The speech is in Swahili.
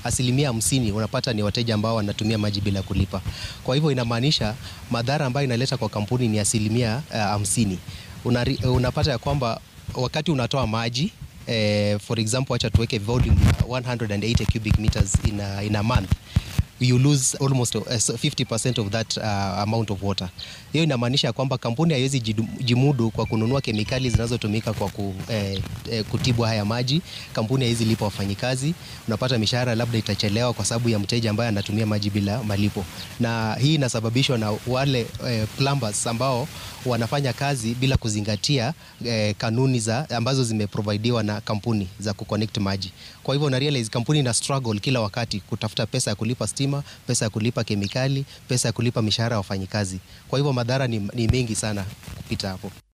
asilimia hamsini unapata ni wateja ambao wanatumia maji bila kulipa. Kwa hivyo inamaanisha madhara ambayo inaleta kwa kampuni ni asilimia hamsini. Unari, unapata ya kwamba wakati unatoa maji eh, for example acha tuweke volume 180 cubic meters in a, in a month you lose almost uh, 50% of that uh, amount of water. Hiyo inamaanisha kwamba kampuni haiwezi jimudu kwa kununua kemikali zinazotumika kwa ku, eh, eh, kutibu haya maji. Kampuni haiwezi lipa wafanyikazi, unapata mishahara labda itachelewa kwa sababu ya mteja ambaye anatumia maji bila malipo, na hii inasababishwa na wale eh, plumbers ambao wanafanya kazi bila kuzingatia eh, kanuni za ambazo zimeprovidiwa na kampuni za kuconnect maji. Kwa hivyo na realize kampuni ina struggle kila wakati kutafuta pesa ya kulipa stima, pesa ya kulipa kemikali, pesa ya kulipa mishahara ya wafanyikazi. Kwa hivyo madhara ni, ni mengi sana kupita hapo.